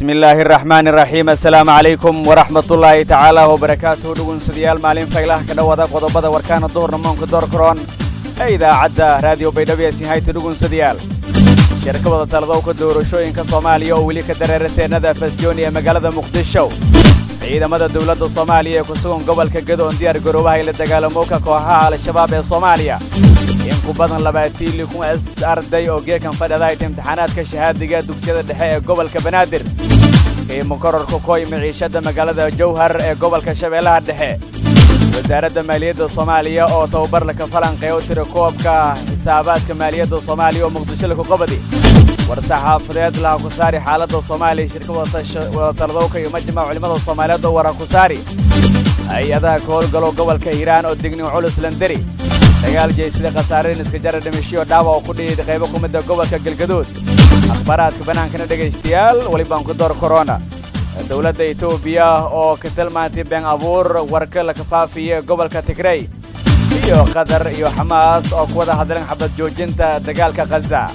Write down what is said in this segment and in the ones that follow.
bismi illaahi araxmaani iraxiim assalaamu calaykum waraxmatullaahi tacaala wabarakaatuhu dhugunsadayaal maalin faylaha ka dhowaada qodobada warkaana duhurna moonka door karoon ee idaacadda raadiyo baydhabo ee sinhayta dhugunsadayaal shirka wada taladowka doorashooyinka soomaaliya oo weli ka dareera teennada fasyooni ee magaalada muqdisho ciidamada dowladda soomaaliya ee ku sugan gobolka gado oon diyaar garoobaha ila dagaalamowka kooxaha al-shabaab ee soomaaliya in ku badan labaatiin likun s arday oo geekan fadhadayd imtixaanaadka shahaadiga dugsiyada dhexe ee gobolka banaadir qiimo kororka koy miciishadda magaalada jowhar ee gobolka shabeellaha dhexe wasaaradda maaliyadda soomaaliya oo tababar laka falanqeeya u tira koobka xisaabaadka maaliyadda soomaaliya oo muqdisho laku qabadi war-saxaafadeed laha ku saari xaaladda soomaaliya shirka wadatalodowka iyo majmac culimmada soomaaliyeed oo wara ku saari hay-adaha ka howlgalo gobolka hiiraan oo digniw culus landeri dagaal jeysida khasaarayn iska jara dhimishiyo dhaawac oo ku dhihiid qaybo ku midda gobolka galgaduud akhbaaraadka bannaankana dhegaystayaal welibaan ku door korona dowladda etoobiya oo ka tilmaantay been abuur warka la kafaafiya gobolka tigrey iyo qatar iyo xamaas oo ku wada hadleen xabad joojinta dagaalka khaza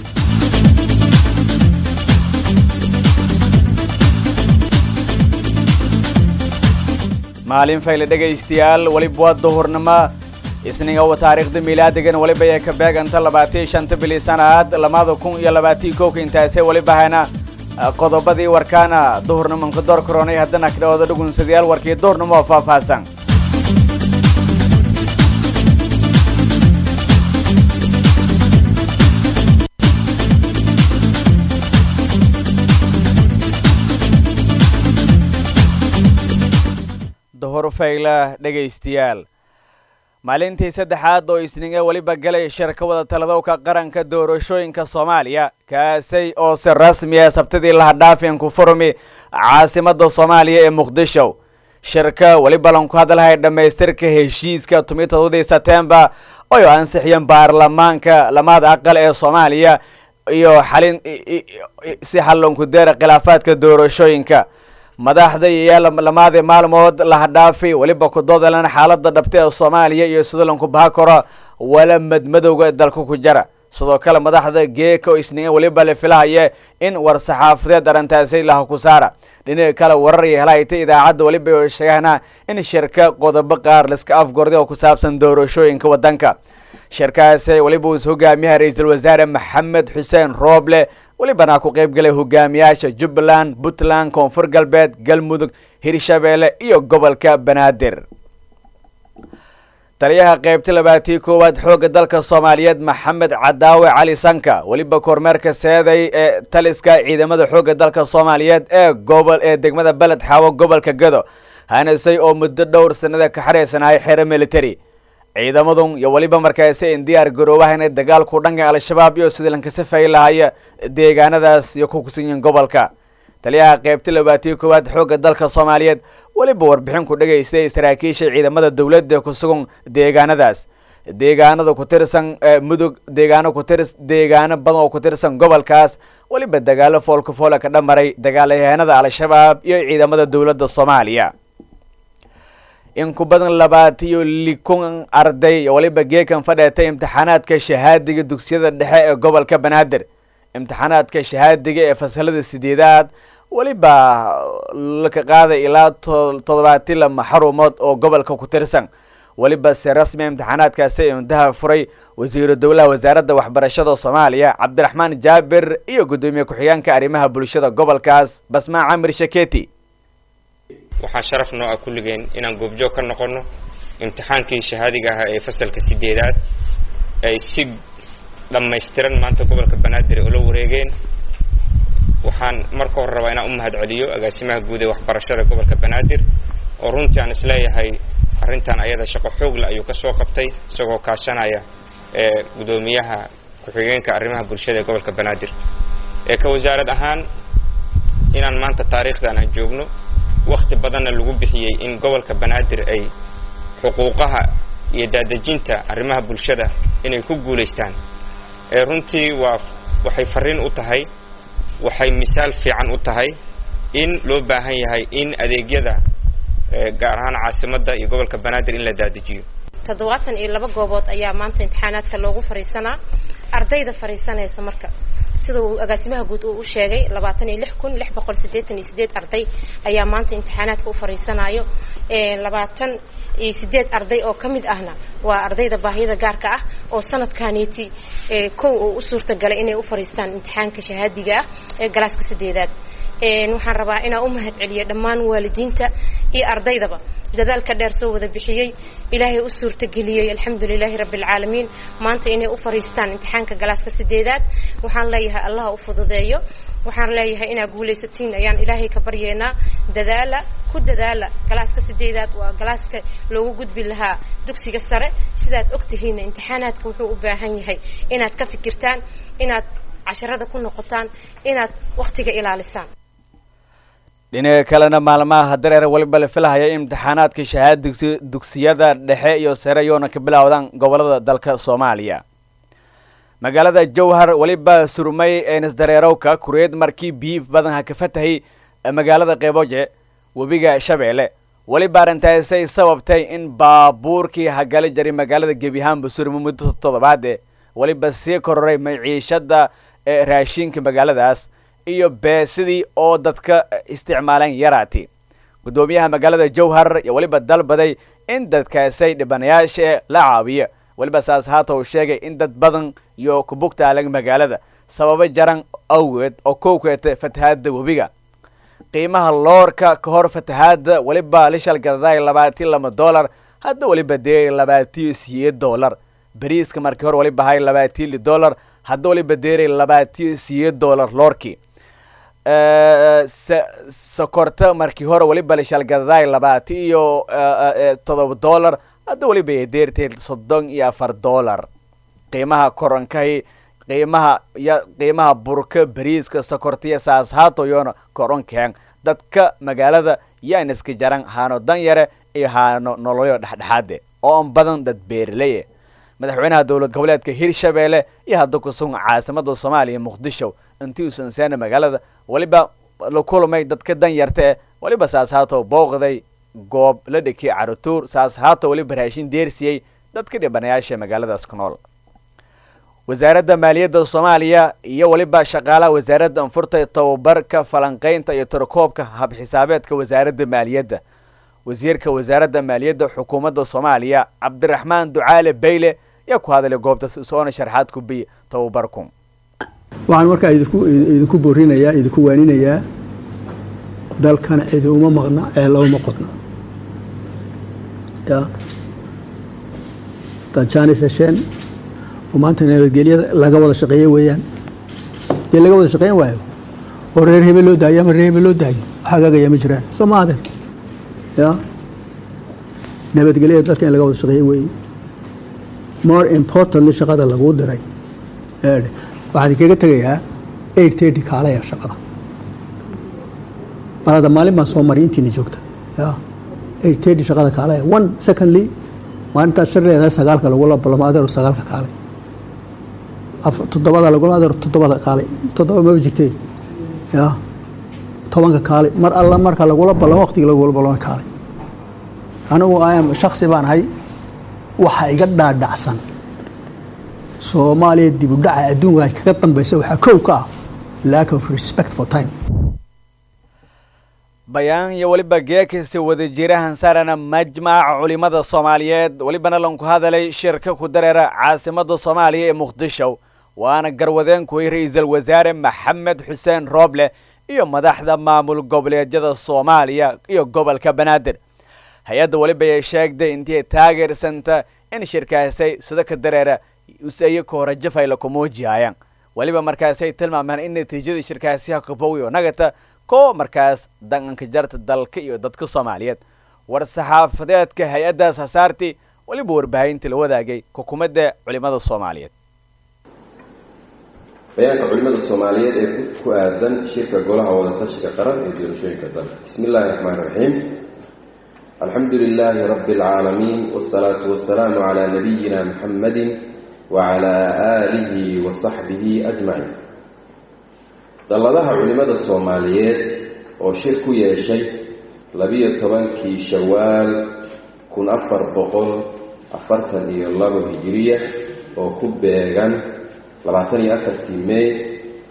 maalin fayle dhegaystayaal weliba waa duhurnimo isnigowa taariikhda miilaadigan weliba ee ka beeganta labaatiyo shanta bili sanaad lamada kun iyo labaatiyo kowka intaasee weliba hayna qodobadii warkaana duhurnimonka door koronay haddana ka dhawada dhugunsadayaal warkii duhurnimo oo faahfaahsan duhur fayla dhegaystayaal maalintii saddexaad oo isniga weliba galay shirka wada taladowka qaranka doorashooyinka soomaaliya kaasay oo si rasmi ah sabtidii lahadhaafin ku furmi caasimadda soomaaliya ee muqdisho shirka weliba lanku hadalhay dhammaystirka heshiiska tumi todobadii setembar oy ansixiyeen baarlamaanka lamaada aqal ee soomaaliya iyo xalin si xallonku deera khilaafaadka doorashooyinka madaxda iyo lamaadii maalmood lahadhaafi weliba ku doodalan xaaladda dhabta ee soomaaliya iyo sida lanku baha karo wala madmadowga dalka ku jara sidoo kale madaxda geeka oo isniin weliba la filahaya in war-saxaafadeed arrintaasi laha ku saara dhinaca kale warar iyo helahayta idaacadda weliba sheegahna in shirka qodobo qaar laiska afgorday oo ku saabsan doorashooyinka waddanka shirkaasi weliba uus hogaamiyaha ra-iisul wasaare maxamed xuseen rooble welibana ku qayb galay hogaamiyaasha jubbaland puntland koonfur galbeed galmudug hirshabeelle iyo gobolka banaadir taliyaha qaybta labaatiyo koowaad xoogga dalka soomaaliyeed maxamed cadaawe cali sanka weliba kormeerka seeday ee taliska ciidamada xoogga dalka soomaaliyeed ee gobol ee degmada beled xaawo gobolka gado hanasay oo muddo dhowr sanada ka xaraysanahay xero military ciidamadun iyo weliba markaasi in diyaar garoobaha inay dagaalku dhanka al-shabaab iyo sidii lankasafay lahaya deegaanadaas iyo ku kusanyihin gobolka taliyaha qaybta labaatiyo koowaad xoogga dalka soomaaliyeed weliba warbixin ku dhegaystay saraakiisha ciidamada dowladda ku sugan deegaanadaas deegaanada ku tirsan mudug deegaano ku tirs deegaano badan oo ku tirsan gobolkaas weliba dagaalo foolka foola ka dhamaray dagaalyahanada al-shabaab iyo ciidamada dowladda soomaaliya in ku badan labaatiyo likun arday weliba geekan fadheetay imtixaanaadka shahaadiga dugsiyada dhexe ee gobolka banaadir imtixaanaadka shahaadiga ee fasalada sideedaad weliba laka qaaday ilaa toddobaati lama xarumood oo gobolka ku tirsan weliba se rasmi imtixaanaadkaasi imdaha furay wasiiru dowlaha wasaaradda waxbarashada soomaaliya cabdiraxmaan jaabir iyo guddoomiye ku-xigeenka arrimaha bulshada gobolkaas basmaa camir shaketi waxaa sharaf noo ah kulligeen inaan goobjoog ka noqonno imtixaankii shahaadiga ahaa ee fasalka sideedaad ay si dhammaystiran maanta gobolka banaadir ula wareegeen waxaan marka hore rabaa inaan u mahad celiyo agaasimaha guud ee waxbarashada gobolka banaadir oo runtii aan isleeyahay arrintan ayada shaqo xoogle ayuu ka soo qabtay isagoo kaashanaya ee guddoomiyaha ku-xigeenka arrimaha bulshada ee gobolka banaadir ee ka wasaarad ahaan inaan maanta taariikhdan aan joogno wakti badanna lagu bixiyey in gobolka banaadir ay xuquuqaha iyo daadejinta arrimaha bulshada inay ku guulaystaan ee runtii waa waxay farriin u tahay waxay misaal fiican u tahay in loo baahan yahay in adeegyada gaar ahaan caasimadda iyo gobolka banaadir in la daadejiyo toddobaatan iyo laba goobood ayaa maanta imtixaanaadka loogu fadhiisanaa ardayda fadhiisanaysa marka sida uu agaasimaha guud uu u sheegay labaatan iyo lix kun lix boqol siddeetan iyo sideed arday ayaa maanta imtixaanaadka u fariisanayo labaatan iyo sideed arday oo ka mid ahna waa ardayda baahiyada gaarka ah oo sanadkaaniiti kow oo u suurtagalay inay u fariistaan imtixaanka shahaadiga ah ee galaaska sideedaad waxaan rabaa inaan u mahad celiyo dhammaan waalidiinta iyo ardaydaba dadaalka dheer soo wada bixiyey ilaahay u suurtageliyey alxamdulilaahi rabbialcaalamiin maanta inay u fariistaan imtixaanka galaaska sideedaad waxaan leeyahay allaha u fududeeyo waxaan leeyahay inaad guulaysatiin ayaan ilaahay ka baryeynaa dadaala ku dadaala galaaska sideedaad waa galaaska loogu gudbi lahaa dugsiga sare sidaad ogtihiinna imtixaanaadka wuxuu u baahan yahay inaad ka fikirtaan inaad casharada ku noqotaan inaad wakhtiga ilaalisaan dhinaca kalena maalmaha dareer waliba la filahaya in imtixaanaadka shahaada dugsi dugsiyada dhexe iyo sare yoona ka bilowdaan gobolada dalka soomaaliya magaalada jowhar weliba surmay eenisdareerowka kureed markii biyi badan ha ka fatahay magaalada qeyboje webiga shabeelle weliba arrintaasay sababtay in baabuurkii hagali jaray magaalada gebi ahaanba surmay muddo toddobaade weliba sii kororay maciishada raashinka magaaladaas iyo beesidii oo dadka isticmaaleen yaraati guddoomiyaha magaalada jowhar iyo weliba dalbaday in dadkaasay dhibanayaasha la caawiya weliba saas haata uu sheegay in dad badan iyo kubugtaalan magaalada sababo jaran awgeed oo kow keeta fatahaada webiga qiimaha loorka ka hor fatahaada weliba lishal gadaday labaatan lama dollar hadda weliba dee labaatiyo siyeed dollar bariiska markii hore weliba hay labaatan li dollar hadda weliba deeray labaatiyo siyeed dollar loorkii sokorta markii hore weliba lishalgadaday labaatan iyo todoba dollar hadda weliba ay deertay soddon iyo afar dollar qiimaha koronkahi qiimaha ya qiimaha burka bariiska sokortaiyo saas haatoyoona koronkeen dadka magaalada yaan iska jaran haano dan yare iyo haano noloyo dhexdhexaade oo an badan dad beerleye madaxweynaha dowlad goboleedka hirshabeelle iyo hadda ku sugan caasimada soomaaliya muqdisho intii uusan seena magaalada weliba la kulmay dadka dan yarta eh weliba saas haato booqday goob la dhekiyay carutuur saas haato weliba raashin deersiyey dadka dhibanayaasha magaaladaas ku nool wasaaradda maaliyadda soomaaliya iyo weliba shaqaalaha wasaaradda anfurta tababarka falanqaynta iyo tirakoobka habxisaabeedka wasaaradda maaliyadda wasiirka wasaaradda maaliyadda xukuumadda soomaaliya cabdiraxmaan ducaale bayle ayaa ku hadalay goobta soona sharxaad ku biy tababarku waxaan markaa idinku idinku boorinayaa idinku waaninayaa dalkana cidi uma maqna ceella uma qodna ya dajanis hesheen oo maanta nabadgelyada laga wada shaqeeyo weeyaan dee laga wada shaqeyn waayo oo reer hebel loo daayo ama reer hebel loo daayo waxaa gaagaya ma jiraan soo ma aden ya nabadgelyada dalka in laga wada shaqeeyo weeye more importantly shaqada laguu diray waxaan kaga tegayaa eight thirty kaalaya shaqada balada maalin baan soo maray intiina joogta ya eight thirty shaqada kaalaya one secondly maalintaas shar leedahay sagaalka lagula balamo adeero sagaalka kaalay toddobada lagula adeero toddobada kaalay toddoba maba jirtee ya tobanka kaalay mar alla marka lagula balamo waqtiga lagula balamo kaalay anigu ayam shaksi baan ahay waxa iga dhaadhacsan soomaaliya dib u dhaca adduunka kaga dambaysa waxaa kow ka ah lack of respect for time bayaan iyo weliba geekasi wadajirahan saarana majmaca culimada soomaaliyeed welibana lanku hadalay shirka ku dareera caasimada soomaaliya ee muqdisho waana garwadeenkuway ra-iisul wasaare maxamed xuseen rooble iyo madaxda maamul goboleedyada soomaaliya iyo gobolka banaadir hay-adda weliba ay sheegday intii taageersanta in shirkaasay sida ka dareera useyo koorajafayla kumuujiyayaan weliba markaasay tilmaamaan in natiijada shirkaasiha kabowiyo nagata ko markaas danganka jarta dalka iyo dadka soomaaliyeed war saxaafadeedka hay-addaas hasaartii weliba warbaahinta la wadaagay xukuumadda culimada soomaaliyeed bayaanka culimada soomaaliyeed ee ku aadan shirka golaha wadatashiga qaran ee doorashooyinka dalka bismi illaahi raxmaan raxiim alxamdu lilaahi rabbi alcaalamiin wsalaatu wasalaamu calaa nabiyina muxammadin wacalaa aalihi wa saxbihi ajmaciin dalladaha culimada soomaaliyeed oo shir ku yeeshay labiyo tobankii shawaal kun afar boqol afartan iyo labo hijiriya oo ku beegan labaatan iyo afartii may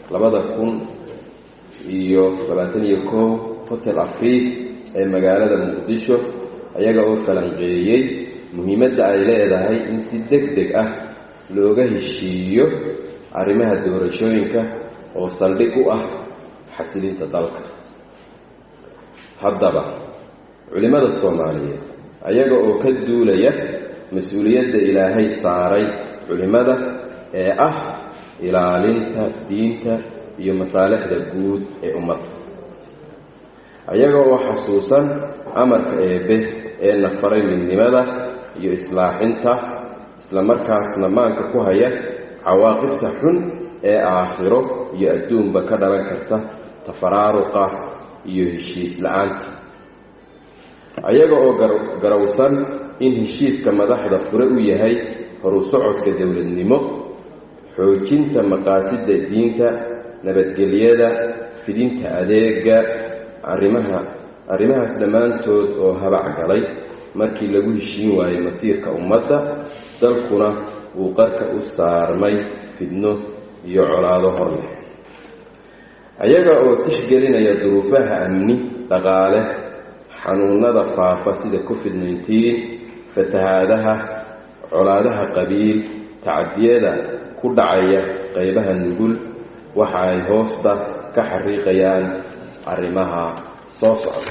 labada kun iyo labaatan iyo kow hotel afriid ee magaalada muqdisho ayaga oo falanqeeyey muhiimadda ay leedahay in si deg deg ah looga heshiiyo arrimaha doorashooyinka oo saldhig u ah xasilinta dalka haddaba culimmada soomaaliyeed ayaga oo ka duulaya mas-uuliyadda ilaahay saaray culimmada ee ah ilaalinta diinta iyo masaalixda guud ee ummadda ayaga oo xasuusan amarka eebbe ee na faray midnimada iyo islaaxinta islamarkaasna maanka ku haya cawaaqibta xun ee aakhiro iyo adduunba ka dhalan karta tafaraaruqa iyo heshiis la-aanta ayaga oo garawsan in heshiiska madaxda fure u yahay horu socodka dowladnimo xoojinta maqaasidda diinta nabadgelyada fidinta adeega arrimaha arrimahaas dhammaantood oo habac galay markii lagu heshiin waayey masiirka ummadda dalkuna uu qarka u saarmay fidno iyo colaado hor leh ayaga oo tixgelinaya duruufaha amni dhaqaale xanuunada faafa sida covid nneteen fatahaadaha colaadaha qabiil tacdiyada ku dhacaya qaybaha nugul waxa ay hoosta ka xariiqayaan arrimaha soo socda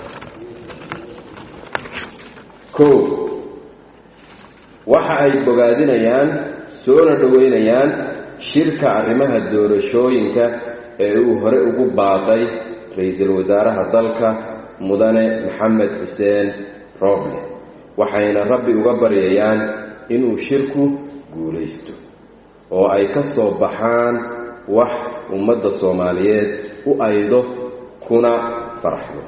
kow waxa ay bogaadinayaan soona dhoweynayaan shirka arrimaha doorashooyinka ee uu hore ugu baaqay ra-iisul wasaaraha dalka mudane maxamed xuseen rooble waxayna rabbi uga baryayaan inuu shirku guulaysto oo ay ka soo baxaan wax ummadda soomaaliyeed u aydo kuna faraxdo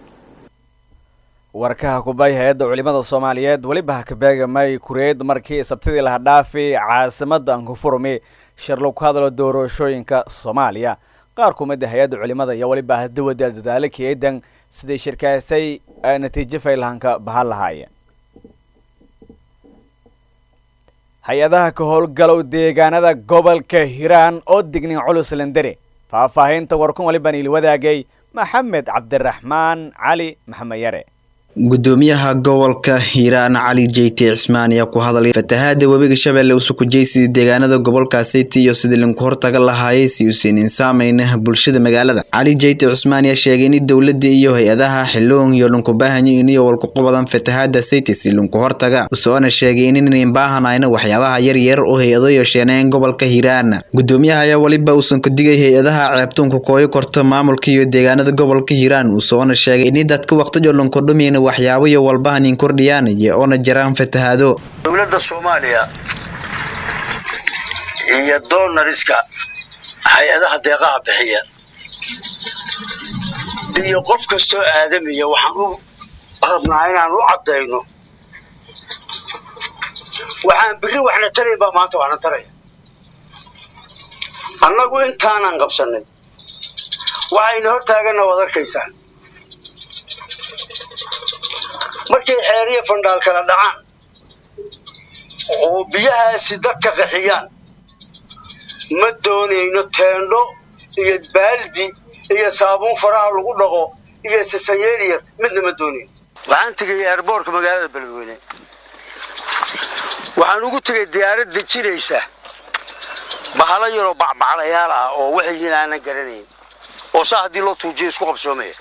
warkaha kubay hay-adda culimada soomaaliyeed weliba ha ka beegamay kureed markii sabtidii laha dhaafi caasimada ankufurmi shir lagu hadlo doorashooyinka soomaaliya qaar kumida hay-adda culimada iyo weliba hadawada dadaalo keedan siday shirkaasay natiijo faylahanka bahan lahaayeen hay-adaha ka howlgalow deegaanada gobolka hiiraan oo dignin culus lendere faahfaahinta warkun waliban ili wadaagay maxamed cabdiraxmaan cali maxamed yare gudoomiyaha gobolka hiiraan cali jeyti cismaan ayaa ku hadlay fatahaada webiga shabeelle usukujeysidii deegaanada gobolka city iyo sidii linku hortaga lahaayay si uusiinin saameyna bulshada magaalada cali jeyti cusmaan ayaa sheegay in dowlada iyo hay-adaha xiloon iyo linku baahanyiin iyo walkuqu badan fatahaada city si linku hortaga usoona sheegay inayn baahanayna waxyaabaha yaryar oo hay-ado yeesheeneen gobolka hiiraan gudoomiyaha ayaa weliba uusan ku digay hay-adaha ceebtuunka kooyo korto maamulka iyo deegaanada gobolka hiiraan usoona sheegay in dadka waqtijo linku dhumin waxyaabo iyo walbahan in kordhiyaan iyo oona jiraan fatahaado dowladda soomaaliya iyo doonariska hay-adaha deeqaha bixiya iyo qof kastoo aadamiya waxaan u rabnaa inaan u caddayno waxaan biri waxna tarayn baa maanta waxna taraya annagu intaanan qabsannay waxayna hortaagana waad arkaysaan markay xeeriya fandhaal kala dhacaan oo biyahaasi dadka qaxiyaan ma doonayno teendho iyo baaldi iyo saabuun faraha lagu dhaqo iyo sasanyeeliyar midna ma doonayno waxaan tegay eerboorka magaalada beledweyne waxaan ugu tegay diyaarad dejinaysa bahalo yaroo bacbaclayaal ah oo waxyiin aanan garanayn oo saa haddii loo tuujiyo isku qabsoomaya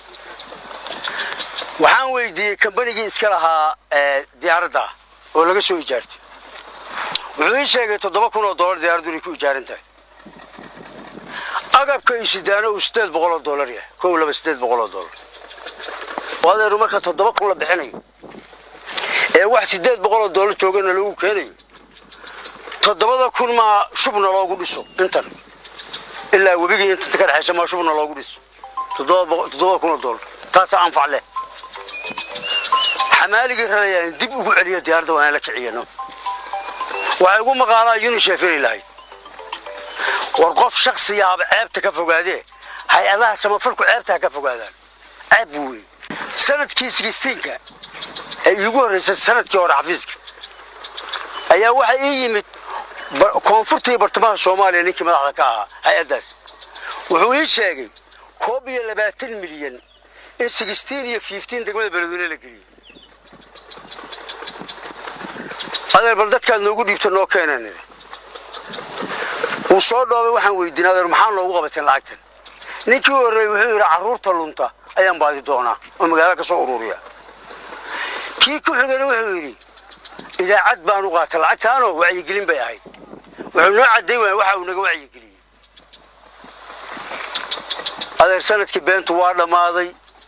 waxaan weydiiyey kambanigii iska lahaa diyaaradda oo laga soo ijaartay wuxuu ii sheegay toddoba kun oo dollar diyaaraddu inay ku ijaaran tahay agabka iyo sidaano uu siddeed boqol oo dollar yahay kow laba siddeed boqol oo dollar adeeru marka toddoba kun la bixinayo ee wax siddeed boqol oo dollar joogana loogu keenayo toddobada kun maa shubna loogu dhiso intan ilaa webigii intanta ka dhexaysa maa shubna loogu dhiso toddoba kun oo dollar taasaa anfac leh xamaaligii rarayaan dib ugu celiya diyaaradda waa inaan la kiciyano waxay ugu maqaalaa unisef inay lahayd war qof shaksiyaaba ceebta ka fogaadee hay-adaha samafalku ceebta ha ka fogaadaan ceeb buu wey sanadkii sigistiinka ee iigu horraysay sanadkii hore xafiiska ayaa waxaa ii yimid koonfurta iyo bartamaha soomaaliya ninkii madaxda ka ahaa hay-addaas wuxuu ii sheegay koob iyo labaatan milyan in sixteen iyo fifteen degmada beledweyne la geliyey adeer bal dadkaad noogu dhiibta noo keenan wuu soo dhoobay waxaan weydiin adeer maxaa noogu qabateen lacagtan ninkii horreeyey wuxuu yidhi carruurta lunta ayaan baadi doonaa oo magaalo ka soo ururiya kii ku xigana wuxuu yidhi idaacad baan u qaatay lacagtaanoo wacyigelin bay ahayd wuxuu noo cadday waaya waxa uu naga wacyigeliyey adeer sanadkii beentu waa dhammaaday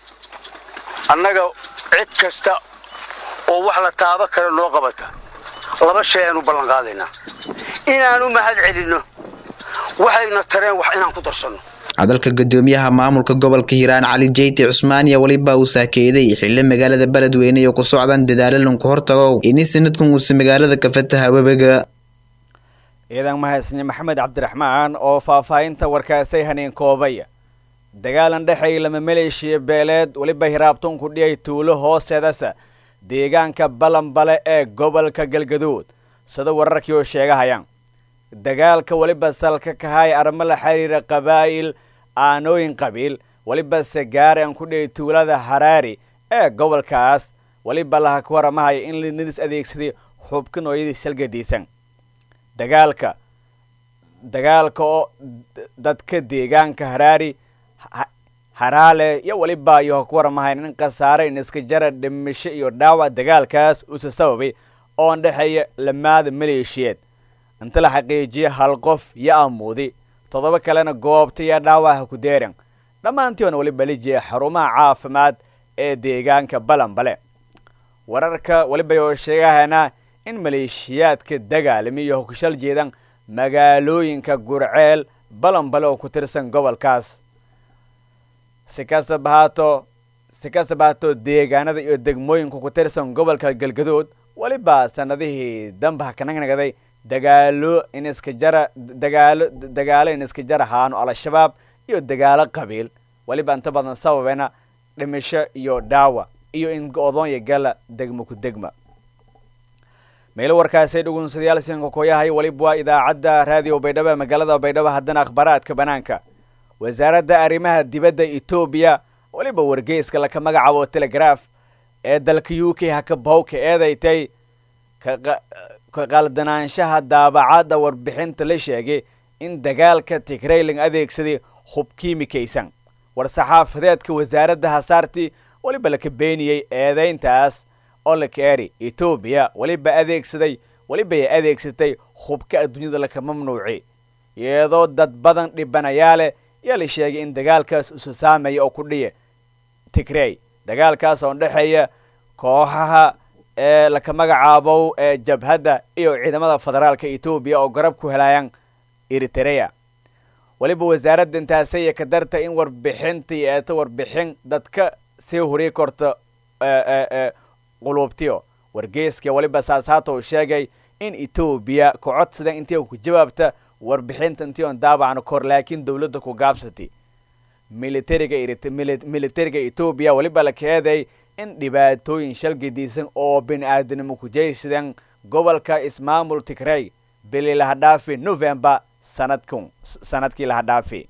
annaga cid kasta oo wax la taabo kale noo qabata laba shay aan u ballan qaadaynaa inaan u mahad celinno waxayna tareen wax inaan ku darsanno hadalka gudoomiyaha maamulka gobolka hiiraan cali jeyti cusmaan iyo weliba uu saakeeday xilli magaalada beledweyne iyo ku socdaan dadaalo lanku hortago ini sanadkan uusa magaalada ka fataha webiga ciidan mahadsanyi maxamed cabdiraxmaan oo faahfaahinta warkaasay haneen koobay dagaalan dhexay lama maleeshiya beeleed weliba hiraabtunku dhiyay tuulo hooseedasa deegaanka balanbale ee gobolka galgaduud sida wararkii oo sheegahayaan dagaalka weliba salka kahay arrimo la xiriira qabaa'il aanooyin qabiil weliba segaare aan ku dhiyay tuulada haraari ee gobolkaas weliba laha ka waramahaya in linidis adeegsaday xubka nooyadii salgadiisan dagaalka dagaalka oo dadka deegaanka haraari haraale iyo weliba iyo ku waramahayn in khasaare in iska jara dhimisho iyo dhaawac dagaalkaas uusa sababay oon dhexeeya lamaada maleeshiyeed inta la xaqiijiya hal qof yo amuudi toddoba kalena goobta iyo dhaawaca ku deeran dhammaantiona weliba lijiya xarumaha caafimaad ee deegaanka balanbale wararka weliba oo sheegahana in maleeshiyaadka dagaalami iyo hogshal jeedan magaalooyinka gurceel balanbale oo ku tirsan gobolkaas si kastaba haato si kastaba haato deegaanada iyo degmooyinka ku tirsan gobolka galgaduud weliba sanadihii dambaha kanagnaгаday dagaalo in iska jara dagaalo dagaalo in iska jara haano al-shabaab iyo dagaalo qabiil weliba inta badan sababeena dhimisho iyo dhaawac iyo in go-doonya gala degmo ku degma meelo warkaasay dhugunsadayaal sinka kooyahay weliba waa idaacadda raadiyo baydhabo magaalada baydhabo haddana akhbaaraadka banaanka wasaaradda arrimaha dibadda etoobiya weliba wargeyska laka magacaabo telegraf ee dalka u k hakabawka eedaytay ka qaldanaanshaha daabacadda warbixinta la sheegay in dagaalka tigrayling adeegsaday hub kiimikaysan war-saxaafadeedka wasaaradda hasaartii weliba laka beeniyey eedayntaas oo la keeri etoobiya weliba adeegsaday weliba ay adeegsatay hubka adduunyada laka mamnuuci iyadoo dad badan dhibanayaa leh yaa la sheegay in dagaalkaas usu saamaya oo ku dhiya tigrey dagaalkaas oo dhexeeya kooxaha ee laka magacaabo ee jabhadda iyo ciidamada federaalka etoobiya oo garab ku helayaan eritrea weliba wasaaradda intaasaya ka darta in warbixintii eeto warbixin dadka sii huri korta quluubtiyo wargeyska weliba saasaato uu sheegay in etoobiya ka codsada intii ku jawaabta warbixinta intii oon daabacno kor laakiin dawladda ku gaabsatay militariga militariga etoobiya weliba la keeday in dhibaatooyin shalgadiisan oo bini aadanimo ku jaysadeen gobolka ismaamul tigrey bili laha dhaafi november sanadkun sanadkii laha dhaafi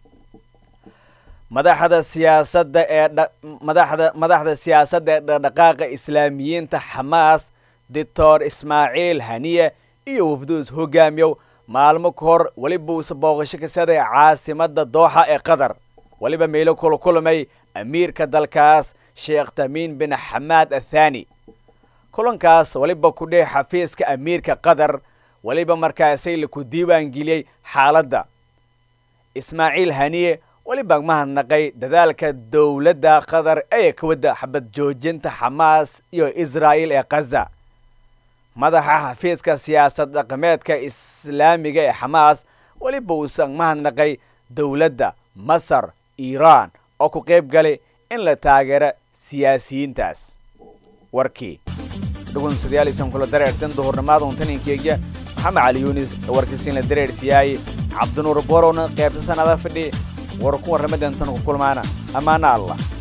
madaxda siyaasadda ee madaxda madaxda siyaasadda ee dhaqdhaqaaqa islaamiyiinta xamaas doctor ismaaciil haniye iyo wafduus hogaamiyow maalmo ka hor weliba uuse booqasho ka saday caasimadda dooxa ee qatar weliba meelo kula kulmay amiirka dalkaas sheekh tamiin bin xamaad athani kulankaas weliba ku dheh xafiiska amiirka qatar weliba markaasay laku diiwaangeliyey xaaladda ismaaciil haniye weliba mahadnaqay dadaalka dowladda qatar ee ka wadda xabad joojinta xamaas iyo israa'il ee khaza madaxa xafiiska siyaasad dhaqameedka islaamiga ee xamaas weliba uusan mahadnaqay dowladda masar iiraan oo ku qayb galay in la taageero siyaasiyiintaas warkii dhugunsadayaal isan kula dareertan duhurnimada untaninkeegya maxamed cali yuunis warkiisiin la dareersiyaayey cabdinuur borowna qaybta sanada fidhi war ku warramadantan ku kulmaana ammaana allah